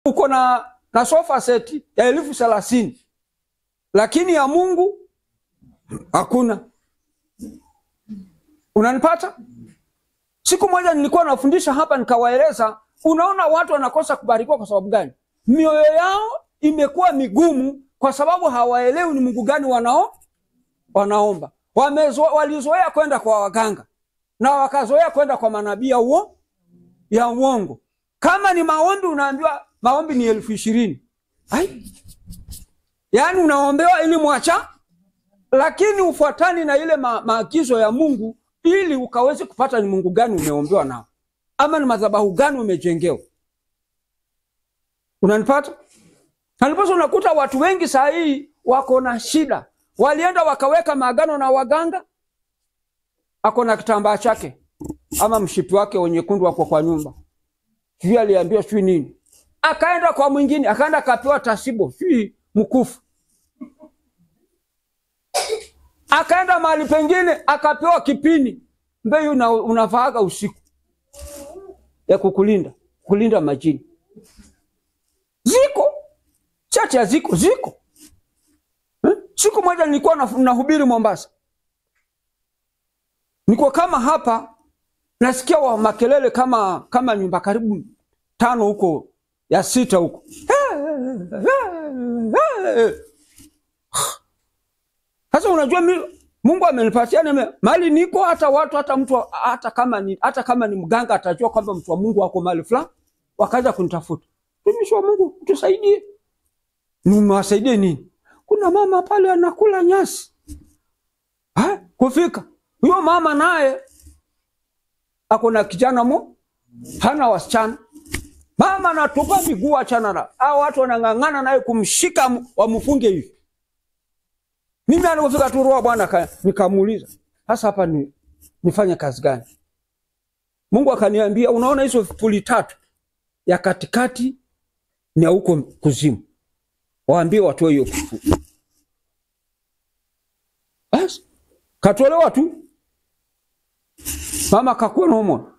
uko na, na sofa seti ya elfu thelathini lakini ya Mungu hakuna. Unanipata? Siku moja nilikuwa nafundisha hapa, nikawaeleza, unaona watu wanakosa kubarikiwa kwa sababu gani? Mioyo yao imekuwa migumu kwa sababu hawaelewi ni Mungu gani wanao wanaomba. Wamezo, walizoea kwenda kwa waganga na wakazoea kwenda kwa manabii ya uo ya uongo. Kama ni maombi, unaambiwa maombi ni elfu ishirini ai, yaani unaombewa ili mwacha, lakini ufuatani na ile ma, maagizo ya Mungu ili ukaweze kupata ni Mungu gani umeombewa nao ama ni madhabahu gani umejengewa. Unanipata? Naliposa unakuta watu wengi saa hii wako na shida, walienda wakaweka maagano na waganga, ako na kitambaa chake ama mshipi wake wenyekundu wako kwa nyumba, sijui aliambiwa sijui nini, akaenda kwa mwingine, akaenda akapewa tasibo sijui mkufu, akaenda mahali pengine akapewa kipini mbeyu una, unavaaga usiku ya kukulinda kulinda majini. Ziko chache, ziko ziko eh? Siku moja nilikuwa nahubiri Mombasa, niko kama hapa, nasikia wa makelele kama kama nyumba karibu tano huko ya sita huko sasa unajua mi, Mungu amenipatia nime mali niko hata watu hata mtu hata kama ni hata kama ni mganga atajua kwamba mtu wa Mungu wako mali fulani, wakaanza kunitafuta, mtumishi wa Mungu, tusaidie. Nimewasaidie nini? Kuna mama pale anakula nyasi ha? Kufika huyo mama naye ako na kijana mo, hana wasichana. Mama anatupa miguu, achana na hao watu, wanang'ang'ana naye kumshika wamfunge hivi mimi alipofika tu roho Bwana nikamuuliza, sasa hapa ni nifanye kazi gani? Mungu akaniambia, unaona hizo vipuli tatu, ya katikati ni ya huko kuzimu, waambie watoe hiyo kipuli. Basi katolewa tu, mama kakuwa naumwa,